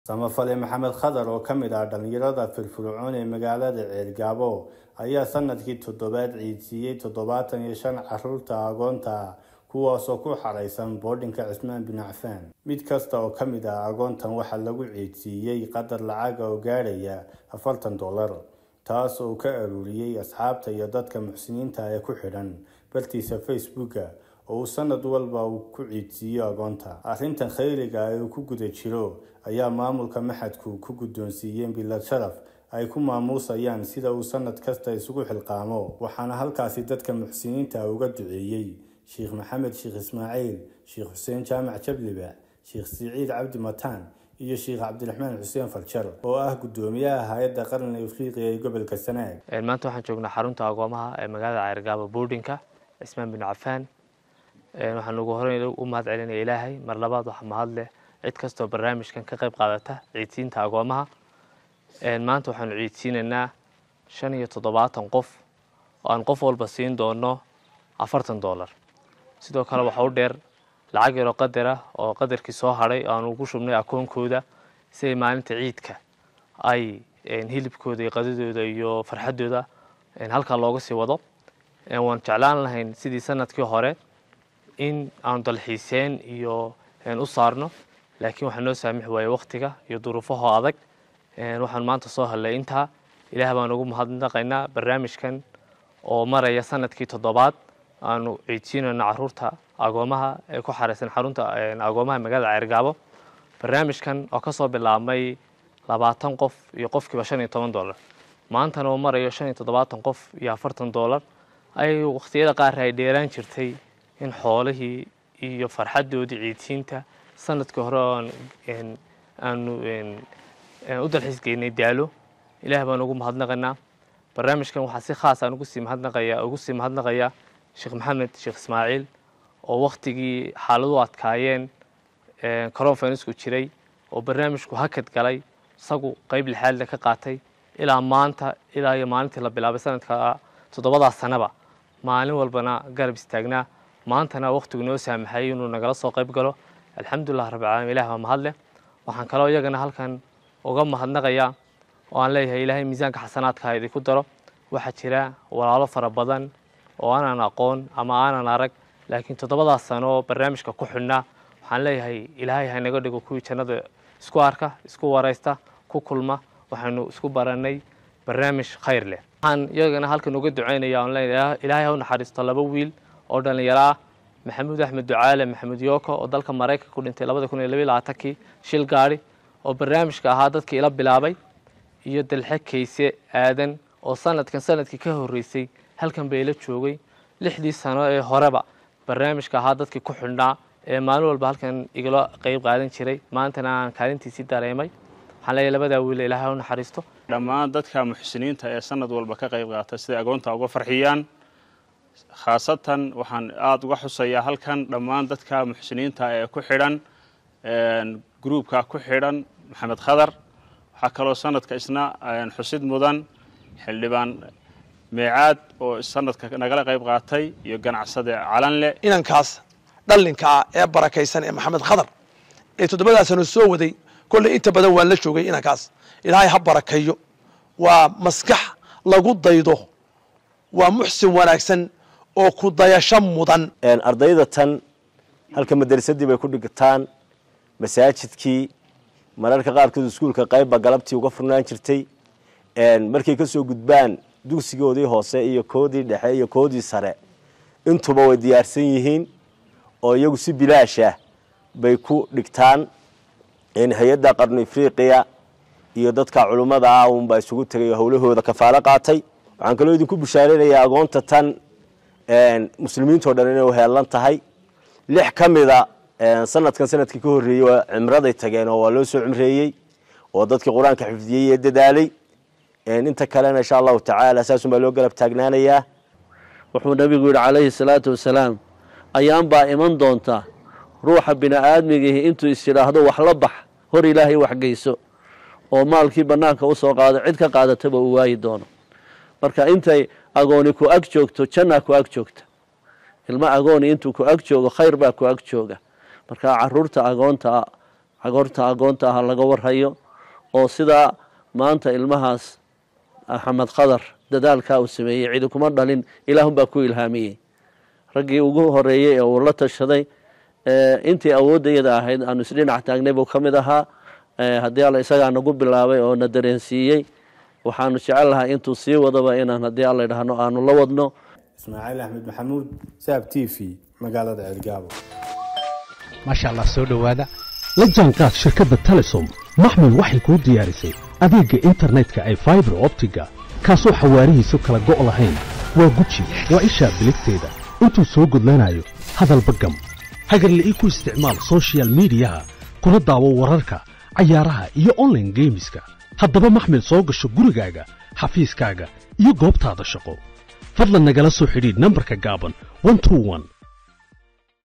samafale maxamed khadar oo ka mid ah dhallinyarada firfircoon ee magaalada ceelgaabo ayaa sanadkii toddobaad ciidsiiyey toddobaatan iyo shan caruurta agoonta kuwaasoo ku xaraysan boodhinka cismaan bin cafaan mid kasta oo ka mid ah agoontan waxaa lagu ciidsiiyey qadar lacaga oo gaadhaya afartan dollar taas oo ka aruuriyey asxaabta iyo dadka muxsiniinta ee ku xidhan bartiisa facebooka oo uu sanad walba uu ku ciidsiiyo agoonta arrintan khayriga ee uu ku guda jiro ayaa maamulka maxadku ku guddoonsiiyeen bilad sharaf ay ku maamuusayaan sida uu sanad kasta isugu xilqaamo waxaana halkaasi dadka muxsiniinta uga duceeyey sheekh maxamed sheekh ismaaciil sheekh xuseen jaamac jabliba sheekh siciid cabdi mataan iyo sheekh cabdiraxmaan xuseen farjar oo ah guddoomiyaha hay-adda qaran afriqiya ee gobolka sanaag maanta waxaan joognaa xarunta agoomaha ee magaalada ceergaabo boardinka cismaan bin cafaan waxaan ugu horeyn u mahad celinaya ilaahay mar labaad waxa mahad leh cid kastoo barnaamijkan ka qayb qaadata ciidsiinta agoomaha maanta waxaanu ciidsiinaynaa shan iyo toddobaatan qof oo aan qof walba siin doono afartan dollar sidoo kale waxa u dheer lacag yaroo qadara oo qadarkii soo hadhay oo aan ugu shubnay akoonkooda si ay maalinta ciidka ay hilibkooda iyo qadadooda iyo farxaddooda halkaa looga sii wado waan jeclaan lahayn sidii sanadkii hore in aanu dalxiiseen iyo u saarno laakiin waxaa noo saamix waayey waktiga iyo duruufahoo adag waxaan maanta soo hadlay intaa ilaah baan ugu mahadnaqaynaa barnaamijkan oo maraya sanadkii toddobaad aanu ciidsiinayno caruurta agoomaha ee ku xareysan xarunta agoomaha magaalada ceergaabo barnaamijkan oo kasoo bilaabmay labaatan qof iyo qofkiiba shan iyo toban dollar maantana uu marayo shan iyo toddobaatan qof iyo afartan dollar ay wakhtiyada qaar ay dheeraan jirtay in xoolihii iyo farxaddoodii ciidsiinta sanadkii hore aanu u dalxiis geynay daalo ilaah baan ugu mahadnaqaynaa barnaamijkan waxaa si khaas aan ugu sii mahadnaqaya ugu sii mahadnaqayaa sheekh maxamed sheekh ismaaciil oo waktigii xaaladu adkaayeen coronfanisku jiray oo barnaamijku hakad galay isagu qeyb lixaadle ka qaatay ilaa maanta ilaa iyo maalintii la bilaabay sanadka toddobadaas sanaba maalin walbana garab istaagnaa maantana waktigu noo saamaxay inuu nagala soo qayb galo alxamdulilah rabbilcalamin ilah baa mahadleh waxaan kaloo iyagana halkan uga mahadnaqayaa oo aan leeyahay ilaahay miisaanka xasanaadka idinku daro waxaa jira walaalo fara badan oo aanan aqoon ama aanan arag laakiin toddobadaas sano oo barnaamijka ku xidhnaa waxaan leeyahay ilaahay hanaga dhigo kuwii jannada isku arka isku waraysta ku kulma waxaanu isku baranay barnaamij khayr leh waxaan iyagana halkan uga ducaynaya on leeyahay ilaahay ha u naxariisto laba wiil oo dhallinyaro ah maxamuud axmed ducaale maxamuud yooko oo dalka maraykanka ku dhintay labada kun iyo labiyo labaatankii shil gaadhi oo barnaamijka ahaa dadkii ila bilaabay iyo dalxe kayse aadan oo sanadkan sanadkii ka horreysay halkan bay ila joogay lixdii sano ee horeba barnaamijka ahaa dadkii ku xidhnaa ee maalin walba halkan igala qeyb qaadan jiray maantana aan kaalintiisii dareemay waxaan leeyahay labadaa wiil ilaahay u naxariisto dhammaan dadka muxsiniinta ee sanad walba ka qayb qaata siday agoonta uga farxiyaan khaasatan waxaan aada uga xusayaa halkan dhammaan dadka muxsiniinta ee ku xidhan gruubka ku xidhan maxamed khadar waxaa kaloo sanadka isna xusid mudan xildhibaan meecaad oo sanadka nagala qayb qaatay iyo ganacsade calanle inankaas dhallinka ah ee barakaysan ee maxamed khadar ee toddobadaa sano soo waday kolley inta badan waan la joogay inankaas ilaahay ha barakeeyo waa maskax lagu daydo waa muxsin wanaagsan oo ku dayasho mudan ardayda tan halka madrasadii bay ku dhigtaan masaajidkii mararka qaarkood iskuulka qaybba galabtii uga furnaan jirtay markay ka soo gudbaan dugsigoodii hoose iyo koodii dhexe iyo koodii sare intuba way diyaarsan yihiin oo iyagu si bilaashah bay ku dhigtaan hay-adda qarnu afriqiya iyo dadka culummada ah unbaa isugu tegay oo howlahooda kafaalo qaatay waxaan kaloo idinku bishaaraynayaa agoonta tan muslimiintao dhan inay heelan tahay lix ka mida sanadkan sanadkii ka horreeyey waa cimraday tageen oo waa loo soo cimreeyey oo dadkii qur-aanka xifdiyey ee dadaalay inta kalena insha allahu tacaala saasun baa loo galab taagnaanayaa wuxuu nabigu yidhi calayhi salaatu wasalaam ayaan baa iman doonta ruuxa bini aadmigihi intuu is yidhaahdo wax la bax hor ilaahay waxgeyso oo maalkii bannaanka u soo qaado cid ka qaadataba uu waayi doono marka intay agooni ku ag joogto jannaa ku ag joogta ilmo agooni intuu ku ag joogo khayr baa ku ag jooga marka caruurta agoonta cagoorta agoonta ah laga warhayo oo sidaa maanta ilmahaas axmed khadar dadaalkaa uu sameeyey cidi kuma dhalin ilaahunbaa ku ilhaamiyey raggii ugu horeeyey ee uu la tashaday intii awooddayada ahayd aanu isdhinac taagnay buu ka mid ahaa haddii alla isagaa nagu bilaabay oo na dareensiiyey waxaanu jecel lahaa intuu sii wadaba inaan haddii alla idhaahno aanu la wadno ismaaciil axmed maxamuud saab t v magaalada ceelgaabo maasha allah soo dhowaada la jaanqaad shirkadda telesom maxmil waxay kuu diyaarisay adeegga internetka ay faibar optiga kaasoo xawaarihiisu kala go' lahayn waa guji waa ishaa biligteeda intuu soo gudlanayo hadalba gam hagarla ii ku isticmaal sochial midiyaha kuna daawo wararka cayaaraha iyo onlaine geemiska haddaba maxmil soo gasho gurigaaga xafiiskaaga iyo goobtaada shaqo fadlan nagala soo xidhiidh nambarka gaaban